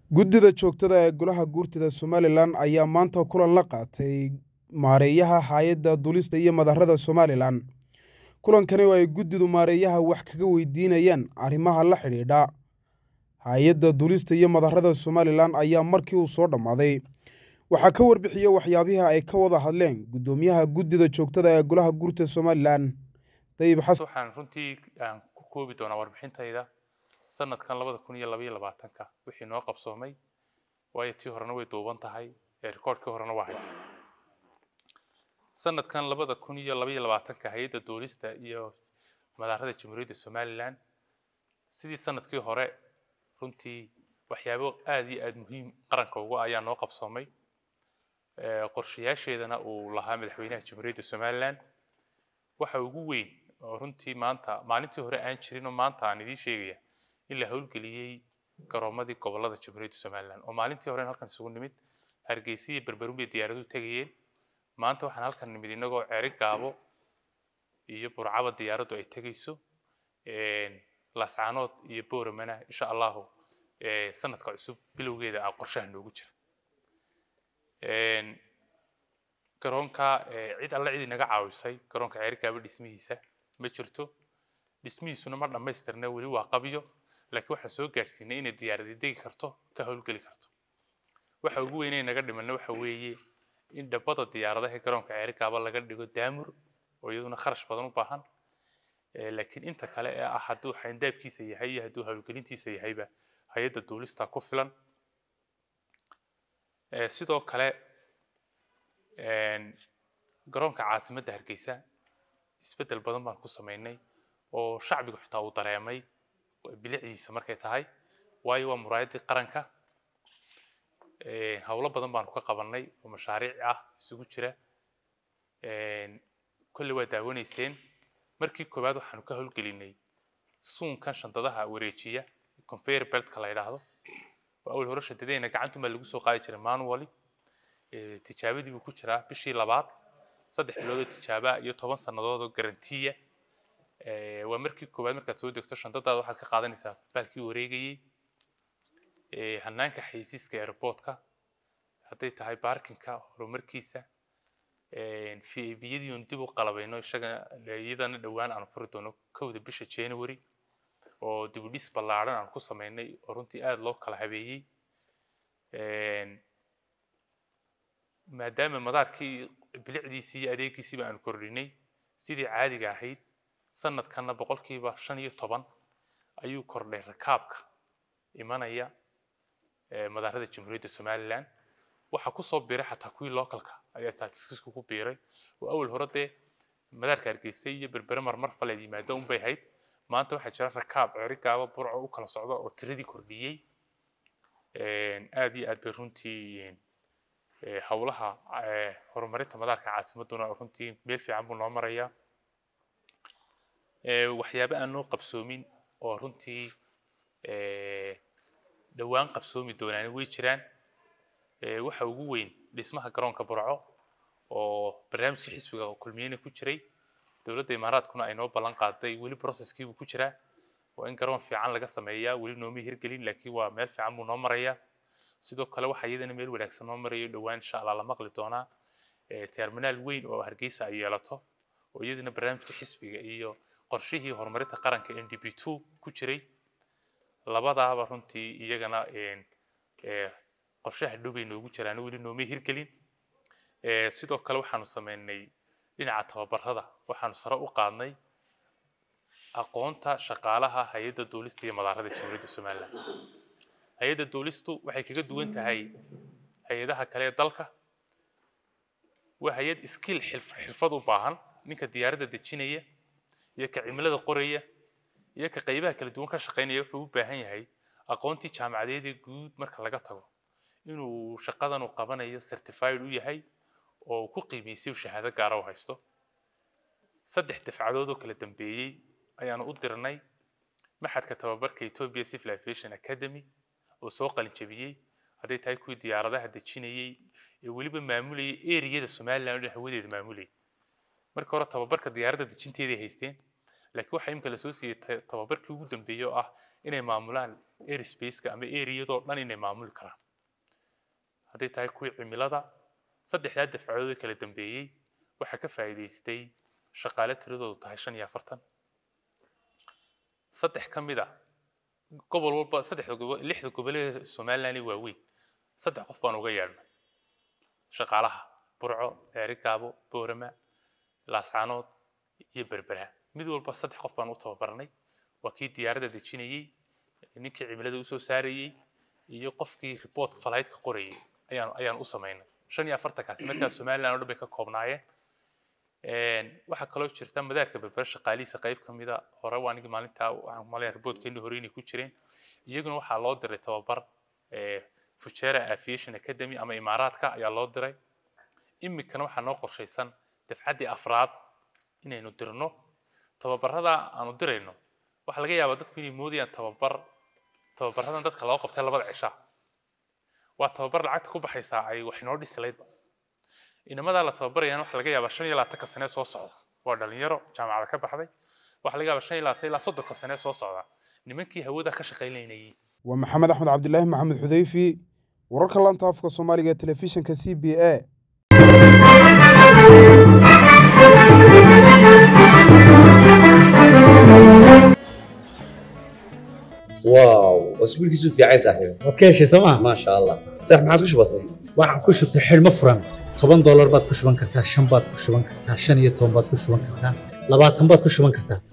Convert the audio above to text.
guddida joogtada ee golaha guurtida somalilan ayaa maanta kulan la qaatay maareeyaha hay-adda duulista iyo madarada somalilan kulankani oo ay guddidu maareeyaha wax kaga weydiinayaan arrimaha la xidhiidha hay-adda duulista iyo madarada somalilan ayaa markii uu soo dhammaaday waxaa ka warbixiya waxyaabihii ay ka wada hadleen guddoomiyaha guddida joogtada ee golaha guurtida somalilan dayib xasan waxaan runtii aan ku koobi doonaa warbixintayda sanadkan labada kun iyo labaiyo labaatanka wixii noo qabsoomay waayo tii horena way duuban tahay ee rikoodhkii horena waa haysa sanadkan labada kun iyo labaiyo labaatanka hay-adda duulista iyo madaarada jamhuuriyadda somalilan sidii sanadkii hore runtii waxyaabo aada iyo aada muhiim qaranka uga ayaa noo qabsoomay qorshayaasheedana uu lahaa madaxweynaha jamhuuriyadda somalilan waxa ugu weyn oo runtii maanta maalintii hore aan jirin oo maanta aan idiin sheegaya in la howlgeliyey garoomadii gobolada jamhuuriyadda somalilan oo maalintii hore halkan isugu nimid hargeysa iyo berberum bay diyaaraduhu tegayeen maanta waxaan halkan nimid inagoo ceeri gaabo iyo burcaba diyaaraddu ay tegayso lascaanood iyo booramana insha allahu sanadka cusub bilowgeeda a qorshaha noogu jira garoonka cid alle cid inaga caawisay garoonka ceeri gaabo dhismihiisa ma jirto dhismihiisuna ma dhammaystirna weli waa qabyo laakiin waxaan soo gaadhsiinay inay diyaaradi degi karto ka howlgeli karto waxa ugu weynay naga dhimanna waxa weeye in dhabbada diyaaradaha ee garoonka ceeri gaaba laga dhigo daamur oo iyaduna kharash badan u baahan laakiin inta kale ee ah hadduu xayndaabkiisa yahay iyo hadduu howlgelintiisa yahayba hay-adda duulista ku filan sidoo kale garoonka caasimadda hargeysa isbeddel badan baan ku samaynay oo shacbigu xitaa uu dareemay bilicdiisa markay tahay waayo waa muraayaddii qaranka howlo badan baanu ka qabannay oo mashaariic ah isugu jira kolley waa daawanayseen markii koowaad waxaanu ka howlgelinay suunkan shandadaha wareejiya conveyor beltka la yidhaahdo oo awal hore shandadeena gacantunbaa lagu soo qaadi jiray manually tijaabadii buu ku jiraa bishii labaad saddex bilood oo tijaabaa iyo toban sannadood oo garantiya waa markii koowaad markaad soo degto shandadaada waxaad ka qaadanaysaa baalkii wareegayey hanaanka xaysiiska airportka hadday tahay baarkinka horumarkiisa v a biyadii oon dib u qalabayno isaga iyadana dhowaan aanu furi doono kowda bisha january oo dib u dhis ballaadhan aan ku samaynay oo runtii aada loo kala habeeyey maadaama madaarkii bilicdiisii iyo adeegiisiiba aanu kordhinay sidii caadiga ahayd sanadkanna boqolkiiba shan iyo toban ayuu kordhay rakaabka imanaya madaarada jamhuuriyadda somalilan waxaa kusoo biiray xataa kuwii localka ayaa statisticsku ku biiray oo awal hore dee madaarka hargeysa iyo berbere marmar faleed yimaado unbay ahayd maanta waxaa jira rakaab ceeri gaaba burco u kala socda oo tiradii kordhiyey aada iyo aad bay runtii howlaha horumarinta madaarka caasimaduna runtii meel fiican buu noo marayaa waxyaabo aan noo qabsoomin oo runtii dhowaan qabsoomi doonaani way jiraan waxa ugu weyn dhismaha garoonka burco oo barnaamijka xisbiga kulmiyeyna ku jiray dowladda imaaraadkuna ay noo ballan qaaday weli processkiibuu ku jiraa waa in garoon fiican laga sameeyaa weli nooma hirgelin laakiin waa meel fiican buu noo marayaa sidoo kale waxaa iyadana meel wanaagsan noo marayo dhowaan insha allah la maqli doonaa terminaal weyn oo hargeysa ay yeelato oo iyadana barnaamijka xisbiga iyo qorshihii horumarinta qaranka n d b two ku jiray labadaaba runtii iyagana qorshaha dhow bay noogu jiraan weli nooma hirgelin sidoo kale waxaanu sameynay dhinaca tababarada waxaanu sare u qaadnay aqoonta shaqaalaha hay-adda duulista iyo madaarada jamhuuriyadda somalilan hay-adda duulistu waxay kaga duwan tahay hay-adaha kale ee dalka waa hay-ad skill xirfad u baahan ninka diyaaradda dejinaya iyo ka cimilada qoraya iyo ka qaybaha kala duwan ka shaqaynaya wuxuu u baahan yahay aqoontii jaamacadeedee guud marka laga tago inuu shaqadan uu qabanayo certified u yahay oo uu ku qiimeysay uu shahaado gaara u haysto saddex dafcadood oo kala dambeeyey ayaanu u dirnay maxadka tababarka ethiopia civil aviation academy oo soo qalinjabiyey hadday tahay kuwii diyaaradaha dejinayey ee weliba maamulayay eriyada somaliland oo dhan hawadeeda maamulayay marka hore tababarka diyaaradda dejinteeday haysteen laakiin waxaa imika lasoo siiyey ta- tababarkii ugu dambeeyey oo ah inay maamulaan airspace-ka ama areadoo dhan inay maamuli karaan hadday tahay kuwii cimilada saddexdaa dafcadood ee kala dambeeyey waxaa ka faa'iidaystay shaqaale tiradoodu tahay shan iyo afartan saddex ka mid a gobol walba saddexda gobol lixda gobolee somaliland ee waaweyn saddex qof baan uga yeedhnay shaqaalaha burco ceerigaabo boorama laascaanood iyo berbera mid walba saddex qof baan u tababarnay waa kii diyaaradda dejinayey ninkii cimilada usoo saarayey iyo qofkii report flight ka qorayey ayaan ayaan u samaynay shan iyo afartankaasi markaa somaliland oo dhan bay ka koobnaayeen waxaa kaloo jirta madaarka berbera shaqaalihiisa qayb ka mida hore waa nigi maalintaa waxaan malaya reportkeeni hore inay ku jireen iyaguna waxaa loo diray tababar fujera aviation academy ama imaaraadka ayaa loo diray iminkana waxaa noo qorshaysan dafcaddii afraad inaynu dirno tababarada aanu dirayno waxaa laga yaabaa dadku inay moodayaan tababar tababaradan dadka loo qabtay labada cisha waa tababar lacagta ku baxaysaa ay wax inoo dhisilaydba inamadaa la tababarayaan waxaa laga yaabaa shan iyo labaatanka sane soo socda waa dhalinyaro jaamacada ka baxday waxaa laga yaabaa shan iyo labaatan ilaa soddonka sane soo socda nimankii hawada ka shaqaynaynayay waa maxamed axmed cabdilaahi maxamed xudeyfi wararka laanta afka soomaaliga ee telefishinka c b a واو اسبوع كيسو في عايز صاحبي waad ka heshay sooma ما شاء الله صح ما عادش بسيط waxaan ku shubtay xidhmo furan toban doolar baad ku shuban kartaa shan baad ku shuban kartaa shan iyo toban baad ku shuban kartaa labaatan baad ku shuban kartaa